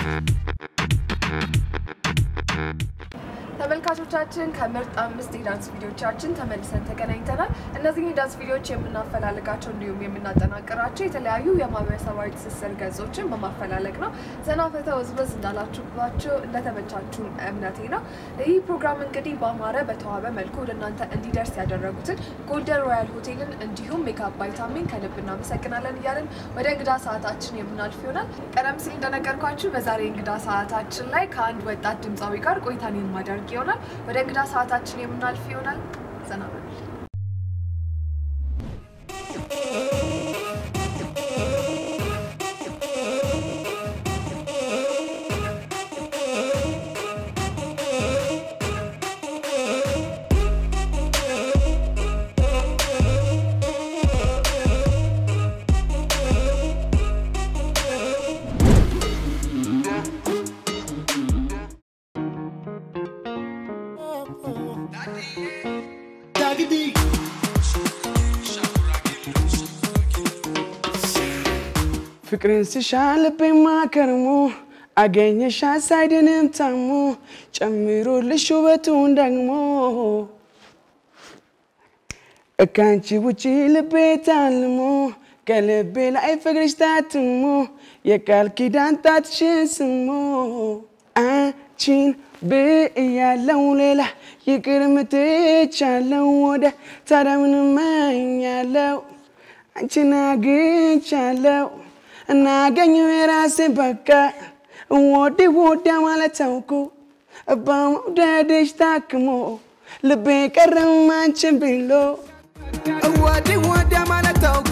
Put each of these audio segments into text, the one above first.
ተመልካቾቻችን ከምርጥ አምስት የዳንስ ቪዲዮቻችን ተመልሰን ተገናኝተናል። እነዚህ የዳንስ ቪዲዮዎች የምናፈላልጋቸው እንዲሁም የምናጠናቅራቸው የተለያዩ የማህበረሰባዊ ትስስር ገጾችን በማፈላለግ ነው። ዘና ፈታ ወዝወዝ እንዳላችሁባቸው እንደተመቻችሁ እምነቴ ነው። ይህ ፕሮግራም እንግዲህ በአማረ በተዋበ መልኩ ወደ እናንተ እንዲደርስ ያደረጉትን ጎልደን ሮያል ሆቴልን እንዲሁም ሜካፕ ቫይታሚን ከልብ እናመሰግናለን እያለን ወደ እንግዳ ሰዓታችን የምናልፍ ይሆናል። ቀደም ሲል እንደነገርኳችሁ በዛሬ እንግዳ ሰዓታችን ላይ ከአንድ ወጣት ድምፃዊ ጋር ቆይታን የማደርግ ይሆናል። ወደ እንግዳ ሰዓታችን የምናልፍ ይሆናል። ዘና በሉ። ፍቅርን ስሻ ልቤማ ከርሞ አገኘሻ ሳይድንም ታሞ ጨምሮልሽ ውበቱን ደግሞ እካንቺ ውጪ ልቤ ታልሞ ከልቤ ላይ ፍቅርሽ ታትሞ የቃል ኪዳን ጣትሽን ስሞ አንቺን ብያለው ሌላ ይቅር ምትቻለው ወደ ታዲያ ምን እመኛለው አንቺን አግኝቻለው እናገኘው የራሴን በቃ ወዲ ወዲያ ማለት ታውኩ በመውደድሽ ታክሞ ልቤ ቀረም አንቺን ብሎ ወዲ ወዲያ ማለት ታውኩ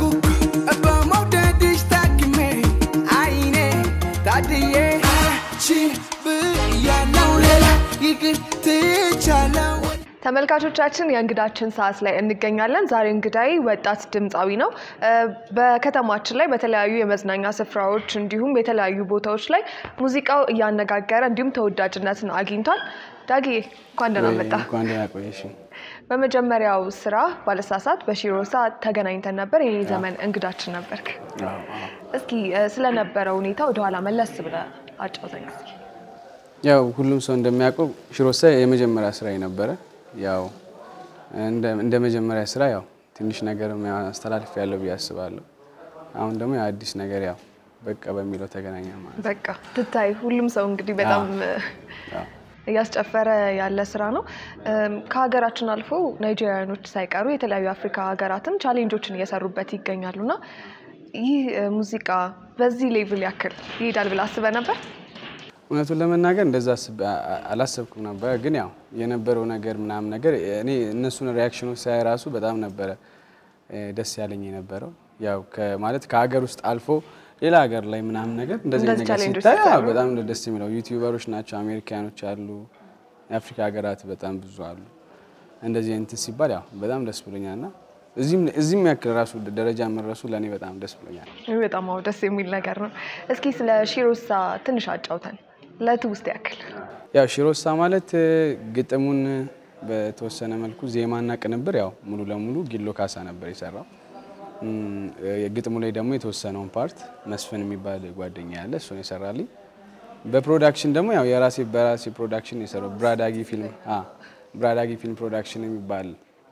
በመውደድሽ ታክሜ አይኔ ታድዬ አንቺን ብያለው ሌላ ይቅር ትቻለው ተመልካቾቻችን የእንግዳችን ሰዓት ላይ እንገኛለን። ዛሬ እንግዳይ ወጣት ድምፃዊ ነው። በከተማችን ላይ በተለያዩ የመዝናኛ ስፍራዎች እንዲሁም የተለያዩ ቦታዎች ላይ ሙዚቃው እያነጋገረ እንዲሁም ተወዳጅነትን አግኝቷል። ዳጊ እንኳን ደህና መጣ። እንኳን ደህና ቆየሽ። በመጀመሪያው ስራ ባለሳሳት በሺሮሳ ተገናኝተን ነበር። ይህ ዘመን እንግዳችን ነበርክ። እስኪ ስለነበረው ሁኔታ ወደኋላ መለስ ብለህ አጫውተኝ እስኪ። ያው ሁሉም ሰው እንደሚያውቀው ሽሮሳ የመጀመሪያ ስራ ነበረ። ያው እንደ መጀመሪያ ስራ ያው ትንሽ ነገር አስተላልፍ ያለው ብዬ አስባለሁ። አሁን ደግሞ የአዲስ ነገር ያው በቃ በሚለው ተገናኘ ማለት ነው። በቃ ትታይ ሁሉም ሰው እንግዲህ በጣም አዎ። እያስጨፈረ ያለ ስራ ነው። ከሀገራችን አልፎ ናይጄሪያኖች ሳይቀሩ የተለያዩ አፍሪካ ሀገራትም ቻሌንጆችን እየሰሩበት ይገኛሉ እና ይህ ሙዚቃ በዚህ ሌቭል ያክል ይሄዳል ብለህ አስበህ ነበር? እውነቱን ለመናገር እንደዛ አስቤ- አ- አላሰብኩም ነበረ። ግን ያው የነበረው ነገር ምናምን ነገር እኔ እነሱን ሪያክሽኖች ሳይ ራሱ በጣም ነበረ እ፣ ደስ ያለኝ የነበረው ያው ከ- ማለት ከሀገር ውስጥ አልፎ ሌላ ሀገር ላይ ምናምን ነገር እንደዚህ እንደዚህ ነገር ቻሌንጆች ሲታይ አዎ፣ ሲሰሩ። በጣም ነው ደስ የሚለው። ዩቲዩበሮች ናቸው፣ አሜሪካኖች አሉ፣ የአፍሪካ ሀገራት በጣም ብዙ አሉ። እንደዚህ እንትን ሲባል ያው በጣም ደስ ብሎኛል እና እዚህም እዚህም ያክል ራሱ ደረጃ መድረሱ ለእኔ በጣም ደስ ብሎኛል። ይህ በጣም አዎ ደስ የሚል ነገር ነው። እስኪ ስለ ሺሮሳ ትንሽ አጫውተን ለትውስት ያክል። ያው ሺሮሳ ማለት እ፣ ግጥሙን በተወሰነ መልኩ ዜማና ቅንብር ያው ሙሉ ለሙሉ ጊሎ ካሳ ነበር የሰራው። እም፣ እ፣ ግጥሙ ላይ ደግሞ የተወሰነውን ፓርት መስፍን የሚባል ጓደኛ ያለ እሱን የሰራልኝ። በፕሮዳክሽን ደግሞ ያው የራሴ በራሴ ፕሮዳክሽን የሰራው ብራዳጊ ፊልም አ ብራዳጊ ፊልም ፕሮዳክሽን የሚባል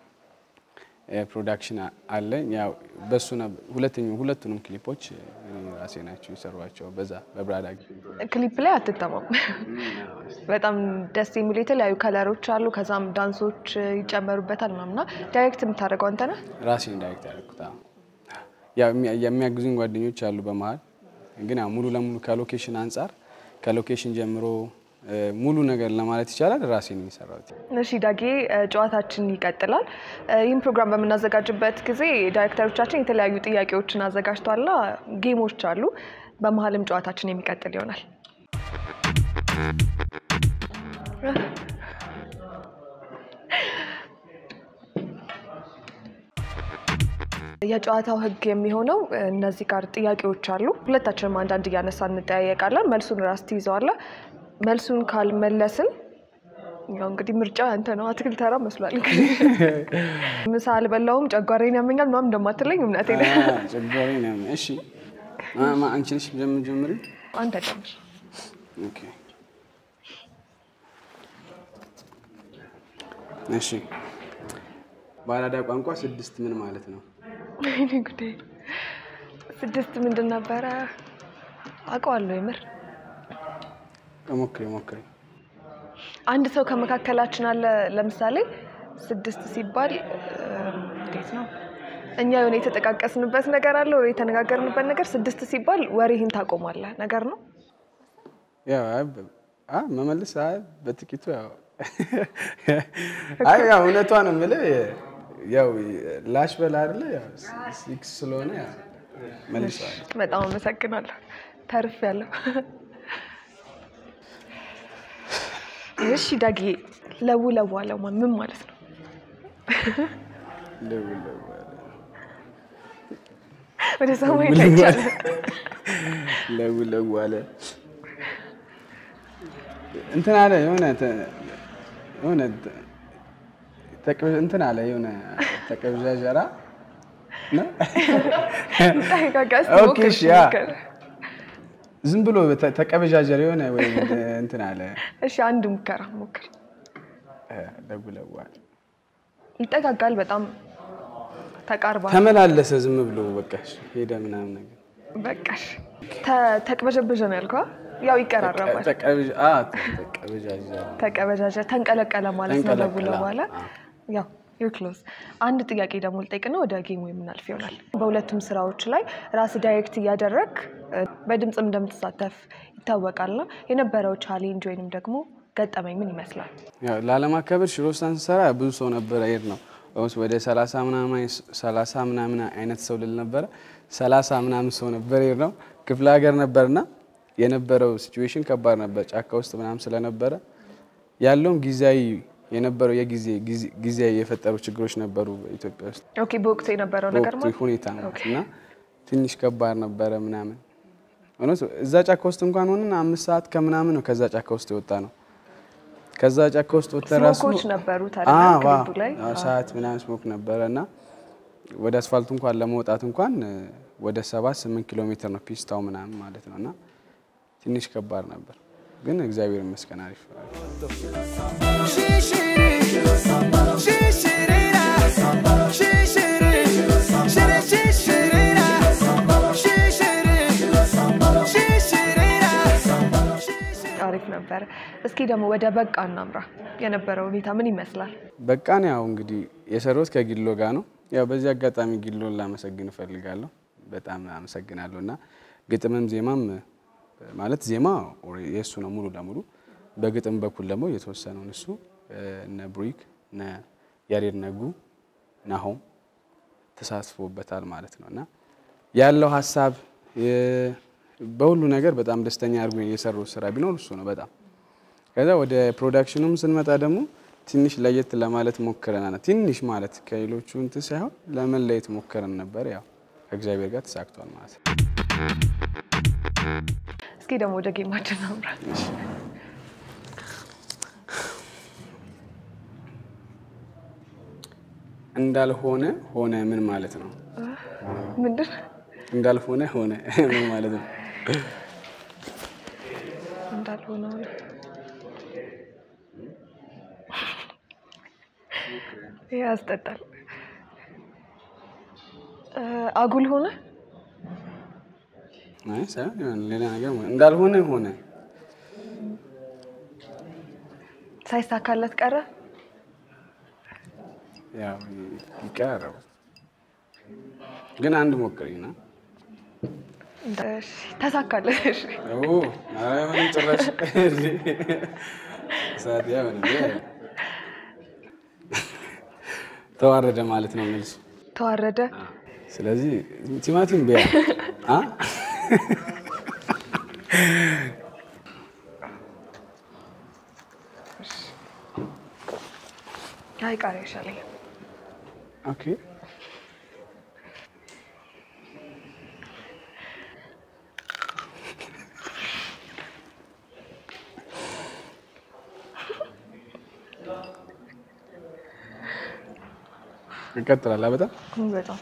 እ፣ ፕሮዳክሽን አ- አለኝ። ያው በሱ ነበር ሁለተኛው ሁለቱንም ክሊፖች እኔ ራሴ ናቸው የሰሯቸው በዛ በብራዳጊ ፊልም ክሊፕ ላይ አትተማም። በጣም ደስ የሚሉ የተለያዩ ከለሮች አሉ። ከዛም ዳንሶች ይጨመሩበታል ምናምና ዳይሬክት የምታደርገው አንተ ነህ? ራሴን ዳይሬክት ያደረኩት አዎ። ያው የሚያ- የሚያግዙኝ ጓደኞች አሉ በመሀል ግን ያው ሙሉ ለሙሉ ከሎኬሽን አንጻር ከሎኬሽን ጀምሮ እ፣ ሙሉ ነገር ለማለት ይቻላል ራሴን የሰራሁት። እሺ ዳጌ እ፣ ጨዋታችን ይቀጥላል። እ፣ ይህን ፕሮግራም በምናዘጋጅበት ጊዜ ዳይሬክተሮቻችን የተለያዩ ጥያቄዎችን አዘጋጅተዋልና ጌሞች አሉ። በመሀልም ጨዋታችን የሚቀጥል ይሆናል። የጨዋታው ሕግ የሚሆነው እ፣ እነዚህ ጋር ጥያቄዎች አሉ። ሁለታችንም አንዳንድ እያነሳ እንጠያየቃለን። መልሱን ራስ ትይዘዋለህ። መልሱን ካልመለስን ያው እንግዲህ ምርጫ አንተ ነው። አትክልት ተራ መስሏል። ምሳ አልበላሁም ጨጓራዬን ያመኛል ምናምን እንደማትለኝ እምነቴ ነው። ጨጓሬ ነው። እሺ ማ- ማ- አንቺ ነሽ ጀምር ጀምሪ። አንተ ጀምር። ኦኬ እሺ በአራዳ ቋንቋ ስድስት ምን ማለት ነው? ወይኔ ጉዴ! ስድስት ምንድን ነበረ? አውቀዋለሁ የምር ሞክሪ ሞክሪ። አንድ ሰው ከመካከላችን አለ። ለምሳሌ ስድስት ሲባል እም፣ እንዴት ነው? እኛ የሆነ የተጠቃቀስንበት ነገር አለ ወይ የተነጋገርንበት ነገር ስድስት ሲባል ወሬህን ታቆማለህ ነገር ነው። ያው አይ በ- አ መመለስ አይ በጥቂቱ ያው አይ ያው እውነቷን የምልህ ያው ላሽ በላ አይደለ ያው ሲክስ ስለሆነ ያው መልሰዋል። በጣም አመሰግናለሁ። ተርፍ ያለው እሺ ዳጊ ለው ለው አለው ማ- ምን ማለት ነው? ለው ለው አለ። ወደ ሰማይ ለው ለው ታይቻለ አለ። ለው ለው አለ እንትን አለ የሆነ ተ- የሆነ ተ- ተቅብ- እንትን አለ የሆነ ተቀብዣዣራ ነው። ጠጋጋስ ኦኬ፣ እሺ፣ ያ። ዝም ብሎ ተ- ተቀበዣጀር የሆነ ወይ እንትን አለ እሺ አንድ ሙከራ ሞክር። እ፣ ለው ለው አለ ይጠጋጋል። በጣም ተቃርባ ተመላለሰ ዝም ብሎ በቃ እሺ፣ ሄደ ምናምን ነገር በቃሽ ተ- ተቅበዠበዠ ነው ያልከው? ያው ይቀራረባል። ተቀብዣ- አ፣ ተቀበዣጀረ ተቀበዣጀ ተንቀለቀለ ማለት ነው። ተንቀለቀለ፣ ደውለ በኋላ አዎ። ያው ዩር ክሎዝ። አንድ ጥያቄ ደግሞ ልጠይቅና ወደ ጌሙ የምናልፍ ይሆናል። በሁለቱም ስራዎች ላይ ራስ ዳይሬክት እያደረግ በድምፅም እንደምትሳተፍ ይታወቃልና የነበረው ቻሌንጅ ወይንም ደግሞ ገጠመኝ ምን ይመስላል? ያው ላለማከበር ሽሮስታን ስሰራ ብዙ ሰው ነበረ ሄድ ነው ኦልሞስት ወደ ሰላሳ ምናምን ሰላሳ ምናምን አይነት ሰው ልል ነበረ ሰላሳ ምናምን ሰው ነበር ሄድ ነው ክፍለ ሀገር ነበርና የነበረው ሲቹዌሽን ከባድ ነበር ጫካ ውስጥ ምናምን ስለነበረ ያለውም ጊዜያዊ የነበረው የጊዜ ጊዜ- ጊዜያዊ የፈጠሩ ችግሮች ነበሩ ኢትዮጵያ ውስጥ ኦኬ በወቅቱ የነበረው ነገር በወቅቱ ማለት ሁኔታ ነው ኦኬ። እና ትንሽ ከባድ ነበረ ምናምን እውነት እዛ ጫካ ውስጥ እንኳን ሆነን አምስት ሰዓት ከምናምን ነው ከዛ ጫካ ውስጥ የወጣ ነው። ከዛ ጫካ ውስጥ ወጥተን ራሱ ስሞኮች ነበሩ አዎ፣ ታዲያ አዎ፣ ክሊፑ ላይ አዎ፣ ሰዓት ምናምን ስሞክ ነበረ እና ወደ አስፋልቱ እንኳን ለመውጣት እንኳን እ፣ ወደ ሰባት ስምንት ኪሎ ሜትር ነው ፒስታው ምናምን ማለት ነው እና ትንሽ ከባድ ነበር፣ ግን እግዚአብሔር ይመስገን አሪፍ አሪፍ ነበረ። እስኪ ደግሞ ወደ በቃ እናምራ። የነበረው ሁኔታ ምን ይመስላል? በቃን ያው እንግዲህ የሰሩት ከጊሎ ጋር ነው። ያው በዚህ አጋጣሚ ጊሎን ላመሰግን እፈልጋለሁ። በጣም አመሰግናለሁ እና ግጥምም ዜማም ማለት ዜማ ኦሬ- የእሱ ነው ሙሉ ለሙሉ በግጥም በኩል ደግሞ የተወሰነውን እሱ እነ ብሩክ እነ ያሬድ ነጉ ናሆም ተሳትፎበታል ማለት ነው እና ያለው ሀሳብ የ- በሁሉ ነገር በጣም ደስተኛ አድርጎ የሰሩት ስራ ቢኖር እሱ ነው በጣም ከዛ ወደ ፕሮዳክሽኑም ስንመጣ ደግሞ ትንሽ ለየት ለማለት ሞክረናል። ትንሽ ማለት ከሌሎቹ እንትን ሳይሆን ለመለየት ሞክረን ነበር። ያው ከእግዚአብሔር ጋር ተሳክቷል ማለት ነው። እስኪ ደግሞ ወደ ጌማችን እናምራ። እንዳልሆነ ሆነ ምን ማለት ነው? ምንድን እንዳልሆነ ሆነ ምን ማለት ነው? እንዳልሆነ ሆነ። ይህ ያስጠጣል። እ፣ አጉል ሆነ አይ ሳይሆን የሆነ ሌላ ነገር ሆነ። እንዳልሆነ ሆነ ሳይሳካለት ቀረ። ያው ይቀራረቡ ግን አንድ ሞክሪና እሺ፣ ተሳካለት። እሺ፣ ኦ አሁን ጭራሽ ሰዓት ያው ነው ተዋረደ ማለት ነው መልሱ። ተዋረደ። ስለዚህ ቲማቲም ቢያ አ አይ ቃሪያ ይሻለኛል። ኦኬ ይቀጥላል። በጣም በጣም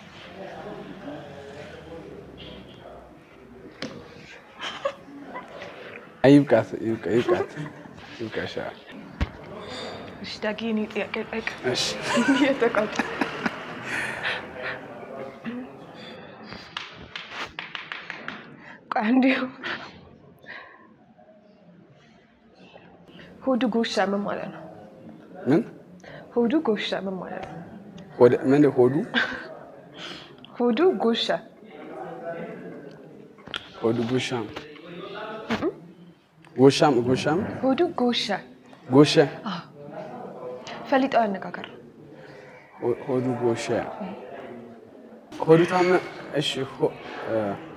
አይ ይብቃት፣ ይብቃ፣ ይብቃት፣ ይብቃሽ። አዎ። እሺ ዳጊ፣ እኔ ጥያቄ ጠይቅ። እሺ የተቋጨ ቆይ እንዲሁ ሆዱ ጎሻ ምን ማለት ነው? ምን ሆዱ ጎሻ ምን ማለት ነው? ወደ ምን ሆዱ ሆዱ ጎሻ ሆዱ ጎሻም ጎሻም ጎሻም ሆዱ ጎሻ ጎሸ ፈሊጣዊ አነጋገር ነው። ሆ- ሆዱ ጎሸ ሆዱ ታመ እሺ ሆ- እ፣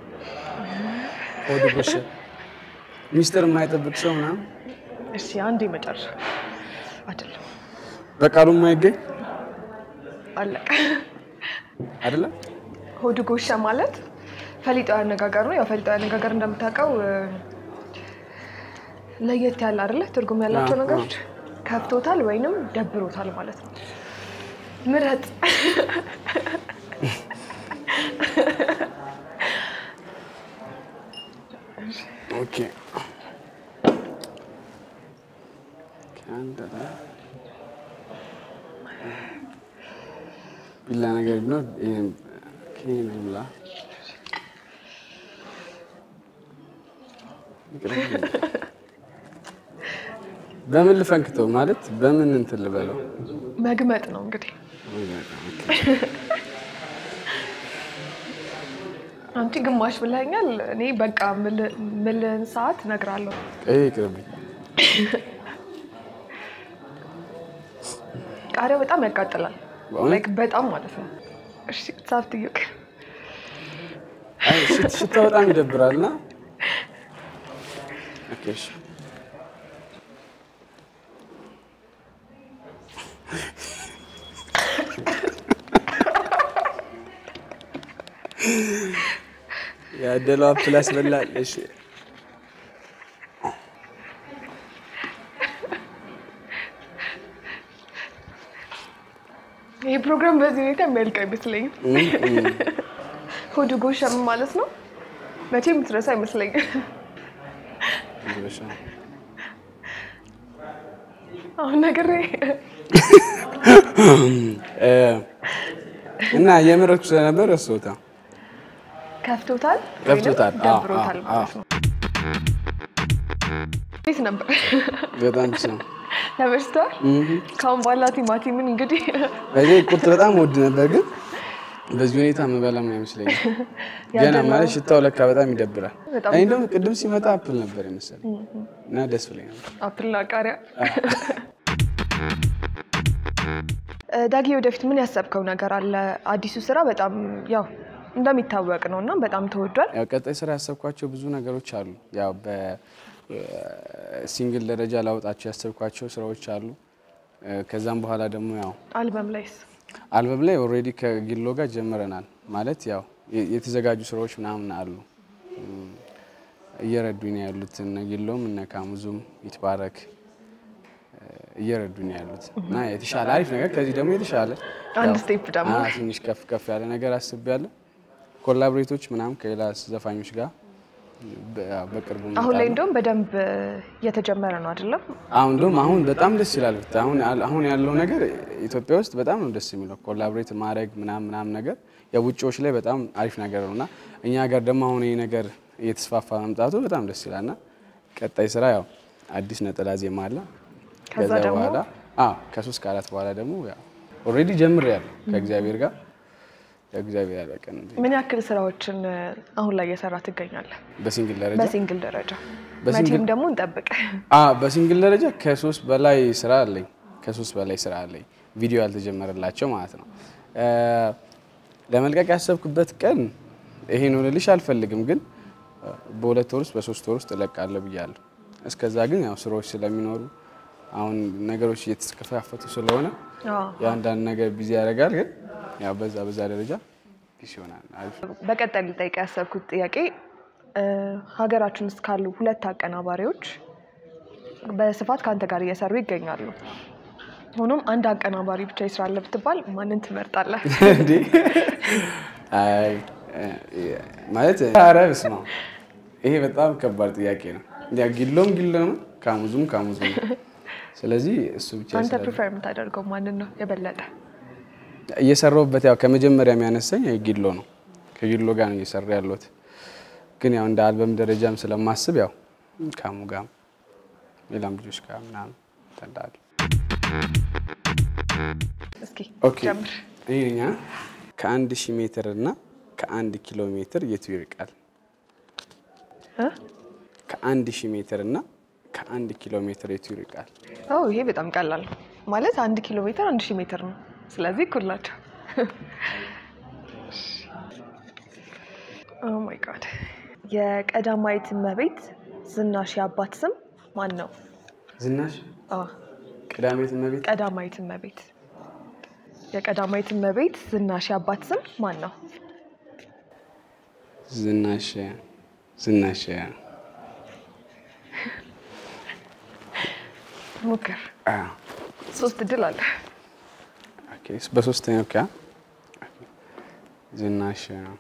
ሆዱ ጎሸ ሚስጥር የማይጠብቅ ሰው ምናምን እሺ አንድ የመጨረሻ አይደለም፣ በቃሉ የማይገኝ አለቀ። አይደለም። ሆዱ ጎሻ ማለት ፈሊጣዊ አነጋገር ነው። ያው ፈሊጣዊ አነጋገር እንደምታውቀው እ፣ ለየት ያለ አይደለ ትርጉም ያላቸው አዎ፣ ነገሮች ከፍቶታል ወይንም ደብሮታል ማለት ነው። ምረጥ። ኦኬ ከአንድ ላይ ቢላ ነገር ቢኖር ይሄን ይሄን ብላ በምን ልፈንክተው ማለት በምን እንትን ልበለው? መግመጥ ነው እንግዲህ። አንቺ ግማሽ ብለኛል። እኔ በቃ ምልን ሰዓት እነግራለሁ። ይሄ ይቅርብኝ። ቃሪያው በጣም ያቃጥላል። በእውነት? ላይክ በጣም ማለት ነው። እሺ ሰዓት ጥይቅ አይ ሽት- ሽታው በጣም ይደብራል እና ኦኬ እሺ ያደለው አፕል ያስበላል። እሺ ይህ ፕሮግራም በዚህ ሁኔታ የሚያልቅ አይመስለኝም። እም፣ እም። ሆዱ ጎሻ ምን ማለት ነው? መቼ የምትረሳ አይመስለኝም። ይበሻ። አሁን ነገር እ፣ እና የምረቱ ስለነበር ረስቶታ ከፍቶታል ወይንም ከፍቶታል። አዎ፣ ደብሮታል አዎ፣ ማለት ነው። እንዴት ነበር? በጣም ስ ነው ተመችቶሃል? ከአሁን በኋላ ቲማቲምን እንግዲህ በዚህ ቁርጥ በጣም ወድ ነበር፣ ግን በዚህ ሁኔታ መበላም አይመስለኝም። ገና ያደላው- ማለት ሽታው ለካ በጣም ይደብራል። በጣም እኔ ደግሞ ቅድም ሲመጣ አፕል ነበር የመሰለኝ እና ደስ ብሎኝ ነበር። አፕልና ቃሪያ። እ፣ ዳጊ ወደፊት ምን ያሰብከው ነገር አለ? አዲሱ ስራ በጣም ያው እንደሚታወቅ ነው እና በጣም ተወዷል። ያው ቀጣይ ስራ ያሰብኳቸው ብዙ ነገሮች አሉ። ያው በሲንግል ደረጃ ላወጣቸው ያሰብኳቸው ስራዎች አሉ። እ፣ ከዛም በኋላ ደግሞ ያው አልበም ላይስ አልበም ላይ ኦልሬዲ ከጊሎ ጋር ጀምረናል። ማለት ያው የ- የተዘጋጁ ስራዎች ምናምን አሉ እም፣ እየረዱኝ ነው ያሉት እነ ጊሎም እነ ካሙዙም ይትባረክ እ፣ እየረዱኝ ነው ያሉት እና የተሻለ አሪፍ ነገር ከዚህ ደግሞ የተሻለ አንድ ያው፣ ስቴፕ ደግሞ አዎ፣ ትንሽ ከፍ ከፍ ያለ ነገር አስቤያለሁ። ኮላብሬቶች ምናምን ከሌላ ዘፋኞች ጋር በ- ያው በቅርቡ አሁን ላይ እመጣለሁ። እንደውም በደንብ እየተጀመረ ነው አይደለም? አሁን እንደውም አሁን በጣም ደስ ይላል። ብታይ አሁን አሁን ያለው ነገር ኢትዮጵያ ውስጥ በጣም ነው ደስ የሚለው ኮላቦሬት ማድረግ ምናምን ምናምን ነገር የውጭዎች ላይ በጣም አሪፍ ነገር ነው እና እኛ ሀገር ደግሞ አሁን ይህ ነገር እየተስፋፋ መምጣቱ በጣም ደስ ይላል እና ቀጣይ ስራ ያው አዲስ ነጠላ ዜማ አለ። ከዛ ደግሞ? በኋላ አዎ ከሶስት ከአራት በኋላ ደግሞ ያው ኦልሬዲ ጀምሬያለሁ ከእግዚአብሔር ጋር ከእግዚአብሔር ያለ ቀን ምን ያክል ስራዎችን እ፣ አሁን ላይ እየሰራ ትገኛለህ? በሲንግል ደረጃ በሲንግል ደረጃ በሲንግል- መቼም ደግሞ እንጠብቅ። አ በሲንግል ደረጃ ከሶስት በላይ ስራ አለኝ። ከሶስት በላይ ስራ አለኝ ቪዲዮ ያልተጀመረላቸው ማለት ነው። እ፣ ለመልቀቅ ያሰብኩበት ቀን ይሄ ነው ልልሽ አልፈልግም፣ ግን እ፣ በሁለት ወር ውስጥ በሶስት ወር ውስጥ እለቃለሁ ብያለሁ። እስከዛ ግን ያው ስራዎች ስለሚኖሩ አሁን ነገሮች እየተከፋፈቱ ስለሆነ አዎ። የአንዳንድ ነገር ቢዚ ያደርጋል። ግን ያው በዛ በዛ ደረጃ ቢስ ይሆናል። አሪፍ በቀጣይ ልጠይቅ ያሰብኩት ጥያቄ እ፣ ሀገራችን ውስጥ ካሉ ሁለት አቀናባሪዎች በስፋት ከአንተ ጋር እየሰሩ ይገኛሉ። ሆኖም አንድ አቀናባሪ ብቻ ይስራለ ብትባል ማንን ትመርጣለህ? እንዴ አይ እ፣ ማለት ኧረ በስመ አብ ይሄ በጣም ከባድ ጥያቄ ነው። ያ ጊሎም ጊሎ ነው፣ ካሙዙም ካሙዙ ነው። ስለዚህ እሱ ብቻ አንተ ስላለ ፕሪፈር የምታደርገው ማንን ነው የበለጠ? እየሰራሁበት ያው ከመጀመሪያ የሚያነሳኝ ጊሎ ነው። ከጊሎ ጋር ነው እየሰራ ያለሁት። ግን ያው እንደ አልበም ደረጃም ስለማስብ ያው ካሙ ጋር ሌላም ልጆች ጋር ምናምን ተንዳል። እስኪ ኦኬ ጀምር። ይሄኛ ከአንድ ሺህ ሜትር እና ከአንድ ኪሎ ሜትር የቱ ይርቃል? እ? ከአንድ ሺህ ሜትር እና ከአንድ ኪሎ ሜትር የቱ ይርቃል? ኦ ይሄ በጣም ቀላል ነው ማለት አንድ ኪሎ ሜትር አንድ ሺህ ሜትር ነው። ስለዚህ እኩል ናቸው። ኦ ማይ ጋድ የቀዳማዊት እመቤት ዝናሽ የአባት ስም ማን ነው? ዝናሽ አ ቀዳማዊት እመቤት ቀዳማዊት እመቤት የቀዳማዊት እመቤት ዝናሽ የአባት ስም ማን ነው? ዝናሽ ዝናሽ ሞክር። አ ሶስት እድል አለ። ኦኬ በሶስተኛው ካ ዝናሽ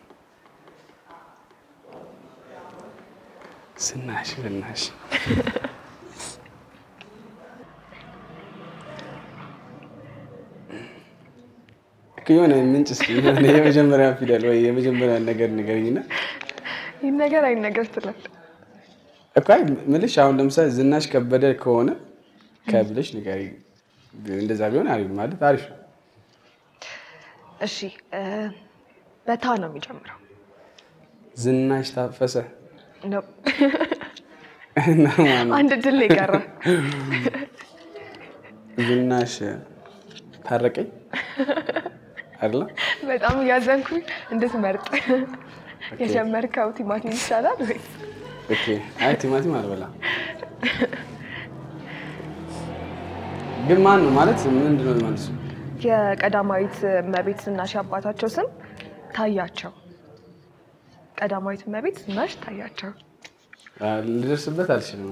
ዝናሽ ዝናሽ የሆነ ምንጭ እስኪ የሆነ የመጀመሪያ ፊደል ወይ የመጀመሪያ ነገር ንገረኝና ይህ ነገር አይነገር ትላል። እኮ አይ ምልሽ አሁን ለምሳሌ ዝናሽ ከበደ ከሆነ ከብለሽ ንገሪኝ። እንደዛ ቢሆን አሪፍ ማለት አሪፍ ነው። እሺ እ በታ ነው የሚጀምረው ዝናሽ ታፈሰ ነው። እና ማነው? አንድ እድል ነው የቀረ። ዝናሽ ታረቀኝ አይደለ? በጣም እያዘንኩኝ እንድትመርጥ የጀመርከው ቲማቲም ይሻላል ወይስ ኦኬ። አይ ቲማቲም አልበላም። ግን ማን ነው ማለት ምንድን ነው መልሱ? የቀዳማዊት እመቤት ዝናሽ አባታቸው ስም ታያቸው። ቀዳማዊት እመቤት ዝናሽ ታያቸው። አ፣ ልደርስበት አልችልም።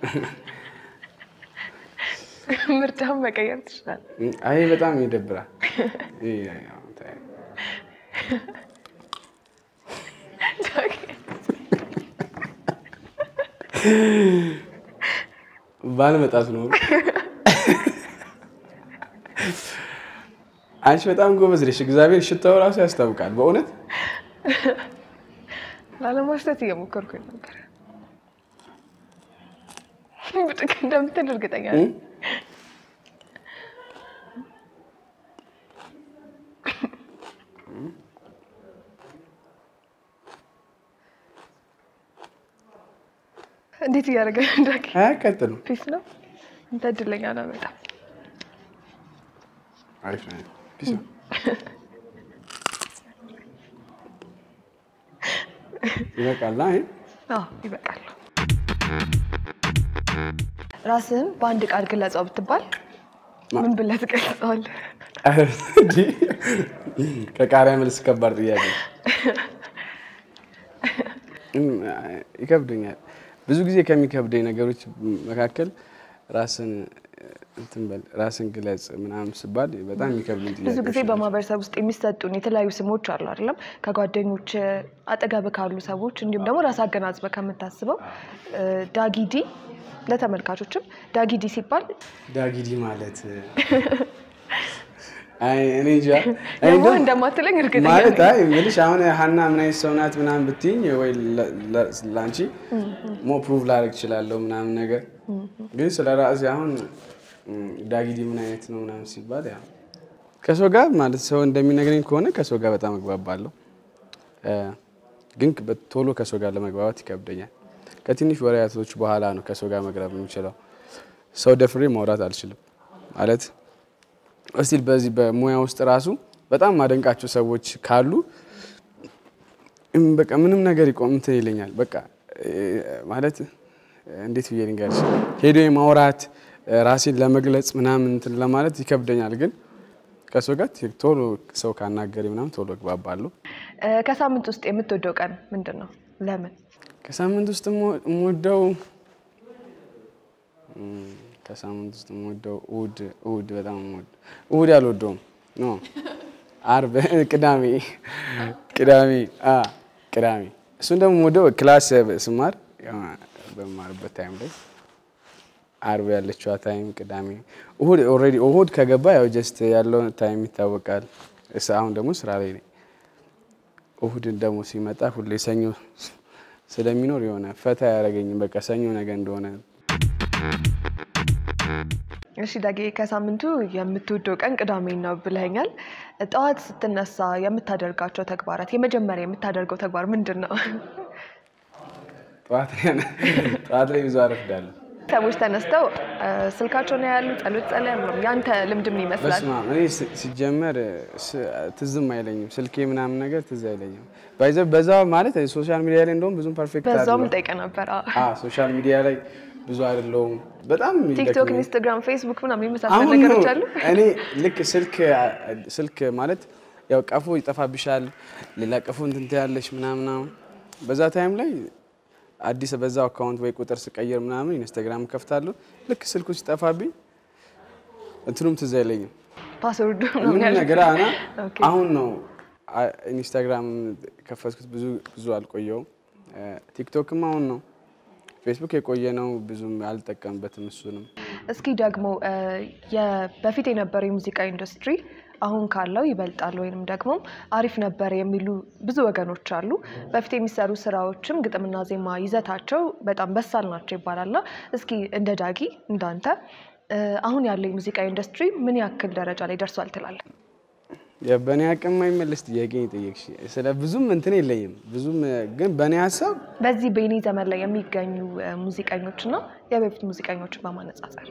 ምርጫውን መቀየር ትችላል። አይ በጣም ይደብራል። ይሄ ያው ታይ። ባልመጣት ነው። አንቺ በጣም ጎበዝ ነሽ። እግዚአብሔር ሽታው ራሱ ያስታውቃል። በእውነት ላለማሽተት እየሞከርኩኝ ነበር። ብጥቅ እንደምትል እርግጠኛ ነኝ። እንዴት እያደረገ ነው? እንዳኪ አያቃጥልም። ፒስ ነው። እንተ እድለኛ ነው በጣም አሪፍ ነው። ፒስ ነው። ይበቃል። አይ አዎ ይበቃል። ራስህን በአንድ ቃል ግለጸው ብትባል ምን ብለህ ትገልጸዋለህ? እንዲህ ከቃሪያ መልስ ከባድ ጥያቄ እም፣ ይከብደኛል። ብዙ ጊዜ ከሚከብደኝ ነገሮች መካከል ራስን እንትን በል ራስን ግለጽ ምናምን ስባል በጣም የሚከብዱኝ ብዙ ጊዜ ጥያቄዎች ናቸው። በማህበረሰብ ውስጥ የሚሰጡን የተለያዩ ስሞች አሉ አይደለም? ከጓደኞች አጠገብ ካሉ ሰዎች እንዲሁም ደግሞ ራስ አገናዝበ ከምታስበው እ፣ ዳጊዲ ለተመልካቾችም ዳጊዲ ሲባል ዳጊዲ ማለት አይ እኔ እንጃ እኔ ደግሞ እንደውም እንደማትለኝ እርግጠኛ ማለት ነኝ። አይ የምልሽ አሁን ሀና ምን አይነት ሰው ናት ምናምን ብትይኝ ወይ ለ- ለ- ለአንቺ ሞ ፕሩቭ ላደርግ እችላለሁ ምናምን ነገር ግን ስለ ራሴ አሁን ም፣ ዳጊዲ ምን አይነት ነው ምናምን ሲባል ያው ከሰው ጋር ማለት ሰው እንደሚነግረኝ ከሆነ ከሰው ጋር በጣም እግባባለሁ እ፣ ግን በ- ቶሎ ከሰው ጋር ለመግባባት ይከብደኛል። ከትንሽ ወሬያቶች በኋላ ነው ከሰው ጋር መግባብ የምችለው። ሰው ደፍሬ ማውራት አልችልም ማለት እስቲል በዚህ በሙያ ውስጥ ራሱ በጣም ማደንቃቸው ሰዎች ካሉ እም፣ በቃ ምንም ነገር ይቆም እንትን ይለኛል። በቃ እ፣ ማለት እንዴት ብዬ ልንገርሽ ሄዶ የማውራት እ፣ ራሴን ለመግለጽ ምናምን እንትን ለማለት ይከብደኛል። ግን ከሰው ጋር ት- ቶሎ ሰው ካናገሬ ምናምን ቶሎ እግባባለሁ። እ፣ ከሳምንት ውስጥ የምትወደው ቀን ምንድን ነው? ለምን? ከሳምንት ውስጥ የምወ- የምወደው እም፣ ከሳምንት ውስጥ የምወደው እሑድ እሑድ በጣም የምወደው እሑድ አልወደውም ኖ አርብ ቅዳሜ ቅዳሜ አ ቅዳሜ እሱን ደግሞ የምወደው ክላስ ስማር ያው በመማርበት ታይም ላይ አርብ ያለችዋ ታይም ቅዳሜ፣ እሁድ ኦልሬዲ እሁድ ከገባ ያው ጀስት ያለው ታይም ይታወቃል። እስ- አሁን ደግሞ ስራ ላይ ነኝ። እሁድን ደግሞ ሲመጣ ሁሌ ሰኞ ስለሚኖር የሆነ ፈታ ያደረገኝም በቃ ሰኞ ነገ እንደሆነ እሺ ዳጌ፣ ከሳምንቱ የምትወደው ቀን ቅዳሜ ነው ብለኸኛል። ጠዋት ስትነሳ የምታደርጋቸው ተግባራት፣ የመጀመሪያ የምታደርገው ተግባር ምንድን ነው? ጠዋት ላይ- ጠዋት ላይ ብዙ አረፍዳለሁ። ሰዎች ተነስተው እ፣ ስልካቸውን ያሉ ጸሎት ጸለያሉ። ያንተ ልምድ ምን ይመስላል? በስመ አብ እኔ ስ- ሲጀመር ስ- ትዝም አይለኝም ስልኬ ምናምን ነገር ትዝ አይለኝም። ባይዘ በዛ ማለት ሶሻል ሚዲያ ላይ እንደውም ብዙም ፐርፌክት በዛውም አይደለሁም። ልጠይቅ ነበር። አዎ። አዎ ሶሻል ሚዲያ ላይ ብዙ አይደለሁም። በጣም ቲክቶክ፣ ይደክመኝ። ኢንስታግራም፣ ፌስቡክ ምናምን የመሳሰሉ አሁን ነገሮች ነው አሉ። እኔ ልክ ስልክ ስልክ ማለት ያው ቀፎ ይጠፋብሻል፣ ሌላ ቀፎ እንትን ትያለሽ ምናምን ምናምን። በዛ ታይም ላይ አዲስ በዛው አካውንት ወይ ቁጥር ስቀይር ምናምን ኢንስታግራም ከፍታለሁ። ልክ ስልኩ ሲጠፋብኝ እንትኑም ትዝ አይለኝም ፓስወርዱ ምንም ምናምን ያለ ነገር አና ኦኬ። አሁን ነው አ- ኢንስታግራም ከፈትኩት ብዙ ብዙ አልቆየውም። እ፣ ቲክቶክም አሁን ነው። ፌስቡክ የቆየ ነው ብዙም አልጠቀምበትም እሱንም እስኪ ደግሞ እ፣ የ- በፊት የነበረው የሙዚቃ ኢንዱስትሪ አሁን ካለው ይበልጣል ወይንም ደግሞ አሪፍ ነበር የሚሉ ብዙ ወገኖች አሉ። በፊት የሚሰሩ ስራዎችም ግጥምና ዜማ ይዘታቸው በጣም በሳል ናቸው ይባላልና እስኪ እንደ ዳጊ እንዳንተ እ፣ አሁን ያለው የሙዚቃ ኢንዱስትሪ ምን ያክል ደረጃ ላይ ደርሷል ትላለህ? ያ በእኔ አቅም የማይመለስ ጥያቄ ነው የጠየቅሽ። ስለ ብዙም እንትን የለኝም ብዙም እ፣ ግን በእኔ ሀሳብ በዚህ በኔ ዘመን ላይ የሚገኙ እ፣ ሙዚቀኞችና የበፊት ሙዚቀኞችን በማነጻጸር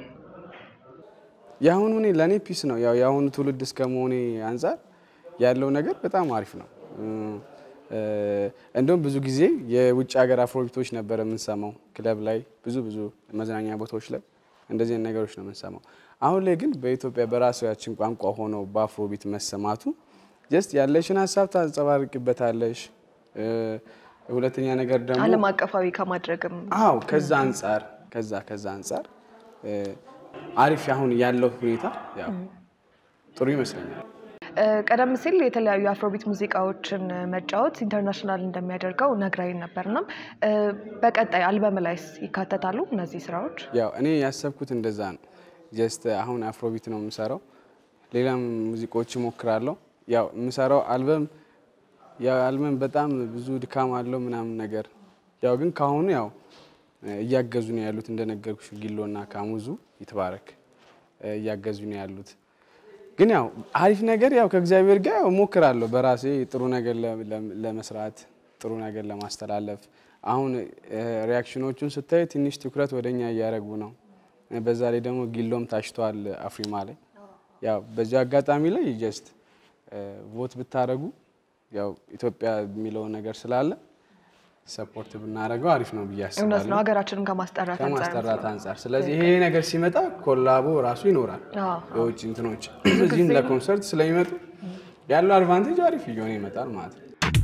የአሁኑ እኔ ለእኔ ፒስ ነው። ያው የአሁኑ ትውልድ እስከ መሆኔ አንጻር ያለው ነገር በጣም አሪፍ ነው። እ፣ እ፣ እንደውም ብዙ ጊዜ የውጭ ሀገር አፍሮቢቶች ነበረ የምንሰማው ክለብ ላይ ብዙ ብዙ መዝናኛ ቦታዎች ላይ እንደዚህ አይነት ነገሮች ነው የምንሰማው። አሁን ላይ ግን በኢትዮጵያ በራሳችን ቋንቋ ሆነው በአፍሮቢት መሰማቱ ጀስት ያለሽን ሀሳብ ታንጸባርቅበታለሽ። እ፣ ሁለተኛ ነገር ደግሞ ዓለም አቀፋዊ ከማድረግም አዎ ከዛ አንጻር ከዛ ከዛ አንጻር እ፣ አሪፍ አሁን ያለው ሁኔታ ያው ጥሩ ይመስለኛል። እ፣ ቀደም ሲል የተለያዩ የአፍሮቢት ሙዚቃዎችን እ፣ መጫወት ኢንተርናሽናል እንደሚያደርገው ነግራኝ ነበርና እ፣ በቀጣይ አልበም ላይስ ይካተታሉ እነዚህ ስራዎች? ያው እኔ ያሰብኩት እንደዛ ነው። ጀስት አሁን አፍሮቢት ነው የምሰራው፣ ሌላም ሙዚቃዎች እሞክራለሁ። ያው የምሰራው አልበም ያው አልበም በጣም ብዙ ድካም አለው ምናምን ነገር ያው ግን ካሁኑ ያው እያገዙ ነው ያሉት እንደነገርኩሽ ጊሎና ካሙዙ ይትባረክ እ፣ እያገዙ ነው ያሉት። ግን ያው አሪፍ ነገር ያው ከእግዚአብሔር ጋር ያው እሞክራለሁ በራሴ ጥሩ ነገር ለ- ለ- ለመስራት ጥሩ ነገር ለማስተላለፍ። አሁን እ፣ ሪያክሽኖቹን ስታይ ትንሽ ትኩረት ወደኛ እያደረጉ ነው። እ፣ በዛ ላይ ደግሞ ጊሎም ታሽቷል አፍሪማ ላይ። ያው በዚህ አጋጣሚ ላይ ጀስት ቮት ብታደረጉ ያው ኢትዮጵያ የሚለውን ነገር ስላለ ሰፖርት ብናደረገው አሪፍ ነው ብዬ እውነት ነው አስባለሁ ሀገራችንን ከማስጠራት አንጻር ከማስጠራት አንጻር። ስለዚህ ይሄ ነገር ሲመጣ ኮላቦ ራሱ ይኖራል። አዎ። የውጭ እንትኖች እዚህም ለኮንሰርት ስለሚመጡ ያለው አድቫንቴጅ አሪፍ እየሆነ ይመጣል ማለት ነው።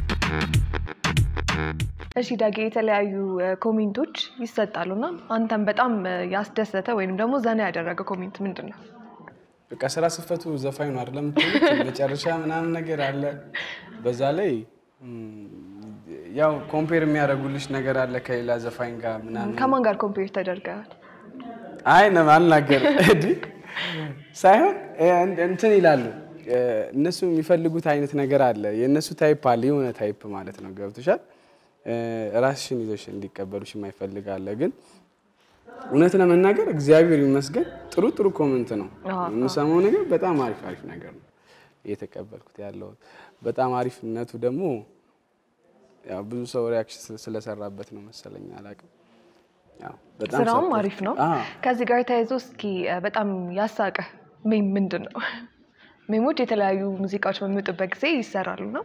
እሺ ዳጌ የተለያዩ እ፣ ኮሜንቶች ይሰጣሉና አንተም በጣም እ፣ ያስደሰተ ወይም ደግሞ ዘና ያደረገ ኮሜንት ምንድን ነው? በቃ ስራ ስፈቱ ዘፋኝ ነው አይደለም የምትሉት? መጨረሻ ምናምን ነገር አለ። በዛ ላይ ም፣ ያው ኮምፔር የሚያደርጉልሽ ነገር አለ ከሌላ ዘፋኝ ጋር ምናምን ከማን ጋር ኮምፔር ተደርገዋል? አይ ነው አልናገር እንዲህ ሳይሆን እ፣ እንትን ይላሉ እ፣ እነሱ የሚፈልጉት አይነት ነገር አለ። የእነሱ ታይፕ አለ፣ የሆነ ታይፕ ማለት ነው። ገብቶሻል? እ፣ ራስሽን ይዘሽ እንዲቀበሉሽ የማይፈልግ አለ። ግን እውነት ለመናገር እግዚአብሔር ይመስገን ጥሩ ጥሩ ኮመንት ነው አዎ፣ የምሰማው ነገር በጣም አሪፍ አሪፍ ነገር ነው እየተቀበልኩት ያለው። በጣም አሪፍነቱ ደግሞ ያው ብዙ ሰው ሪያክሽን ስለሰራበት ነው መሰለኝ፣ አላውቅም። ያው በጣም ስራውም support- አሪፍ ነው። አዎ። ከዚህ ጋር ተያይዞ እስኪ እ፣ በጣም ያሳቀ ሜም ምንድን ነው? ሜሞች የተለያዩ ሙዚቃዎች በሚወጡበት ጊዜ ይሰራሉ ነው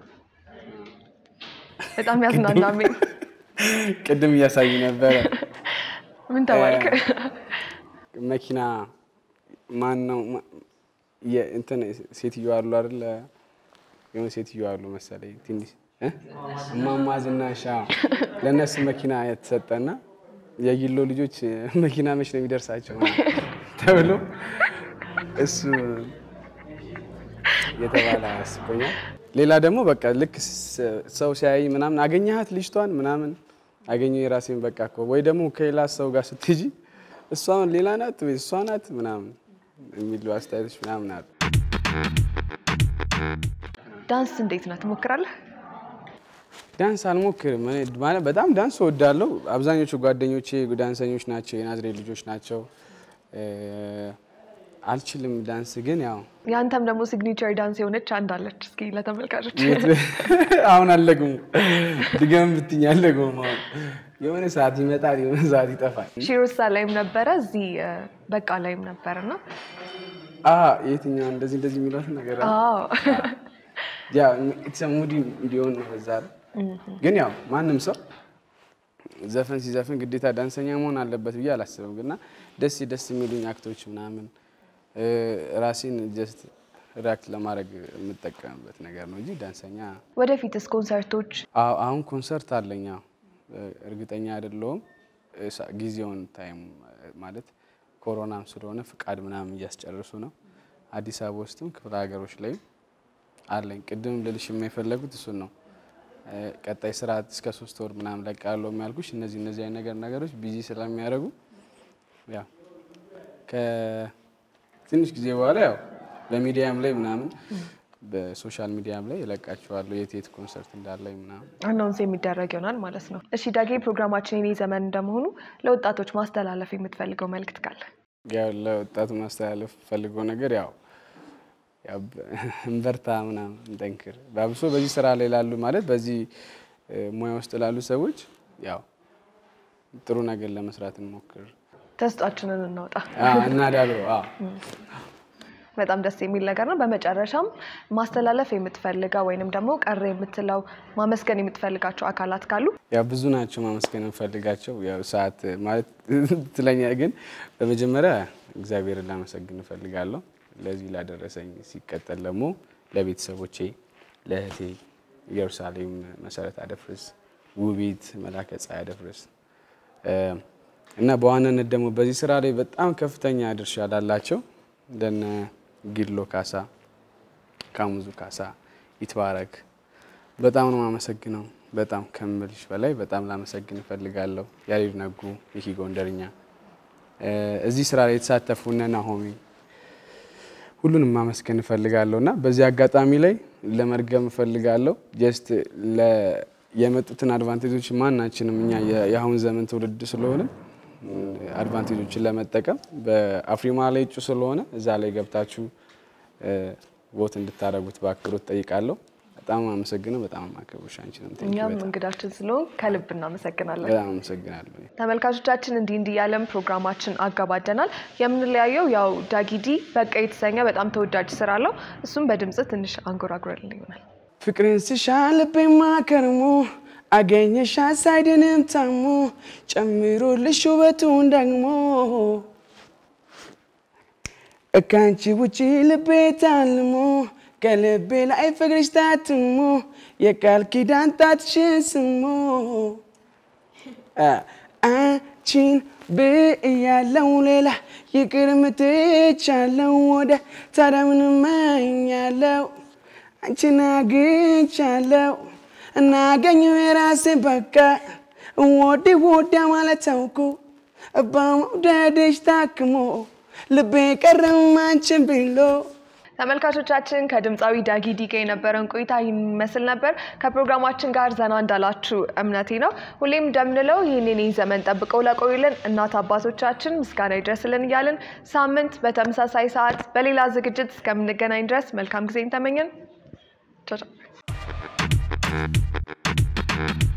በጣም ያዝናና ሜም ቅድም እያሳዩ ነበረ። ምን ተባልክ? መኪና ማን ነው ማ- የ- እንትን ሴትዮ አሉ አይደለ? የሆነ ሴትዮ አሉ መሰለኝ ትንሽ እ? እማማ ዝናሽ አዎ። ለእነሱ መኪና የተሰጠና የጊሎ ልጆች መኪና መች ነው የሚደርሳቸው ተብሎ እሱ የተባለ አስቆኛል። ሌላ ደግሞ በቃ ልክ ስ- ሰው ሲያይ ምናምን አገኘሃት ልጅቷን ምናምን አገኘው የራሴን በቃ እኮ ወይ ደግሞ ከሌላ ሰው ጋር ስትሄጂ እሷ አሁን ሌላ ናት ወይ እሷ ናት ምናምን የሚሉ አስተያየቶች ምናምን አሉ። ዳንስ እንዴት ነው ትሞክራለህ? ዳንስ አልሞክርም። እኔ ማለት በጣም ዳንስ እወዳለሁ። አብዛኞቹ ጓደኞቼ ዳንሰኞች ናቸው፣ የናዝሬት ልጆች ናቸው። እ፣ አልችልም ዳንስ ግን ያው የአንተም ደግሞ ሲግኒቸር ዳንስ የሆነች አንድ አለች። እስኪ ለተመልካቾች አሁን አለግሙ ድገም ብትኝ አለግሙ አሁን የሆነ ሰዓት ይመጣል፣ የሆነ ሰዓት ይጠፋል። ሺሩሳ ላይም ነበረ እዚህ እ፣ በቃ ላይም ነበረ እና አ የትኛው እንደዚህ እንደዚህ የሚሏት ነገር አለ? አዎ ያ ኢትስ ሙዲ እንዲሆን ነው በዛ ላይ። ግን ያው ማንም ሰው ዘፈን ሲዘፍን ግዴታ ዳንሰኛ መሆን አለበት ብዬ አላስብም። ግና ደስ ደስ የሚሉኝ አክቶች ምናምን እ፣ ራሴን ጀስት ሪያክት ለማድረግ የምጠቀምበት ነገር ነው እንጂ ዳንሰኛ ወደፊትስ ኮንሰርቶች አዎ፣ አሁን ኮንሰርት አለኝ። አዎ፣ እርግጠኛ አይደለሁም እ፣ ሳ- ጊዜውን ታይም ማለት ኮሮናም ስለሆነ ፍቃድ ምናምን እያስጨርሱ ነው። አዲስ አበባ ውስጥም ክፍለ ሀገሮች ላይም አለኝ። ቅድም ልልሽ የማይፈለጉት እሱን ነው። እ፣ ቀጣይ ስራ እስከ ሶስት ወር ምናምን ለቃለሁ የሚያልኩሽ እነዚህ እነዚህ አይነት ነገር ነገሮች ቢዚ ስለሚያደርጉ ያው ከትንሽ ጊዜ በኋላ ያው በሚዲያም ላይ ምናምን በሶሻል ሚዲያም ላይ እለቃቸዋለሁ የት የት ኮንሰርት እንዳለኝ ምናምን አናውንስ የሚደረግ ይሆናል ማለት ነው። እሺ ዳጌ፣ ፕሮግራማችን የኔ ዘመን እንደመሆኑ ለወጣቶች ማስተላለፍ የምትፈልገው መልእክት ካለ? ያው ለወጣቱ ማስተላለፍ ፈልገው ነገር ያው ያው እንበርታ ምናምን እንጠንክር። በአብሶ በዚህ ስራ ላይ ላሉ ማለት በዚህ እ፣ ሙያ ውስጥ ላሉ ሰዎች ያው ጥሩ ነገር ለመስራት እንሞክር ተስጧችንን እናውጣ። አዎ፣ እናዳብረው። አዎ። በጣም ደስ የሚል ነገር ነው። በመጨረሻም ማስተላለፍ የምትፈልገው ወይንም ደግሞ ቀረ የምትለው ማመስገን የምትፈልጋቸው አካላት ካሉ ያው ብዙ ናቸው ማመስገን እንፈልጋቸው። ያው ሰዓት ማለት ትለኛ፣ ግን በመጀመሪያ እግዚአብሔርን ላመሰግን እፈልጋለሁ ለዚህ ላደረሰኝ። ሲቀጠል ደግሞ ለቤተሰቦቼ፣ ለእህቴ ኢየሩሳሌም መሰረት አደፍርስ፣ ውቢት መላከ ፀሐይ አደፍርስ እ፣ እና በዋናነት ደግሞ በዚህ ስራ ላይ በጣም ከፍተኛ ድርሻ ላላቸው እንደነ ጊሎ ካሳ፣ ካሙዙ ካሳ፣ ይትባረክ በጣም ነው የማመሰግነው። በጣም ከምልሽ በላይ በጣም ላመሰግን እፈልጋለሁ። ያሬድ ነጉ፣ ይሄ ጎንደርኛ እ፣ እዚህ ስራ ላይ የተሳተፉ እነ ናሆሚ ሁሉንም ማመስገን እፈልጋለሁ እና በዚህ አጋጣሚ ላይ ለመርገም እፈልጋለሁ ጀስት የመጡትን አድቫንቴጆች ማናችንም እኛ የ- የአሁን ዘመን ትውልድ ስለሆነ አድቫንቴጆችን ለመጠቀም በአፍሪማ ላይ እጩ ስለሆነ እዛ ላይ ገብታችሁ ቦት እንድታደርጉት በአክብሮት ጠይቃለሁ። በጣም አመሰግነው። በጣም አከብሮሽ አንቺንም ቴንኪው እኛም በጣም እንግዳችን ስለሆን ከልብ እናመሰግናለን። በጣም አመሰግናለሁ። ተመልካቾቻችን እንዲህ እንዲህ ያለም ፕሮግራማችን አጋባደናል። የምንለያየው ያው ዳጊዲ በቃ የተሰኘ በጣም ተወዳጅ ስራ አለው። እሱም በድምጽ ትንሽ አንጎራጉረልን ይሆናል። ፍቅርን ስሻ ልቤማ ከርሞ አገኘሻ ሳይድንም ታሞ ጨምሮልሽ ውበቱን ደግሞ እካንቺ ውጪ ልቤ ታልሞ ከልቤ ላይ ፍቅርሽ ታትሞ የቃል ኪዳን ጣትሽን ስሞ አንቺን ብያለው ሌላ ይቅር ምትቻለው ወደ ታዲያ ምን እመኛለው አንቺን አግኝቻለው እናገኘው የራሴ በቃ ወዲ ወዳ ማለት ታውኩ በመውደድሽ ታክሞ ልቤ ቀረም አንቺን ብሎ ተመልካቾቻችን ከድምፃዊ ዳጊ ዲጋ የነበረን ቆይታ ይህን ይመስል ነበር። ከፕሮግራማችን ጋር ዘና እንዳላችሁ እምነቴ ነው። ሁሌም እንደምንለው ይህንን ዘመን ጠብቀው ለቆዩልን እናት አባቶቻችን ምስጋና ይድረስልን እያልን ሳምንት በተመሳሳይ ሰዓት በሌላ ዝግጅት እስከምንገናኝ ድረስ መልካም ጊዜን ተመኘን። ቻው ቻው።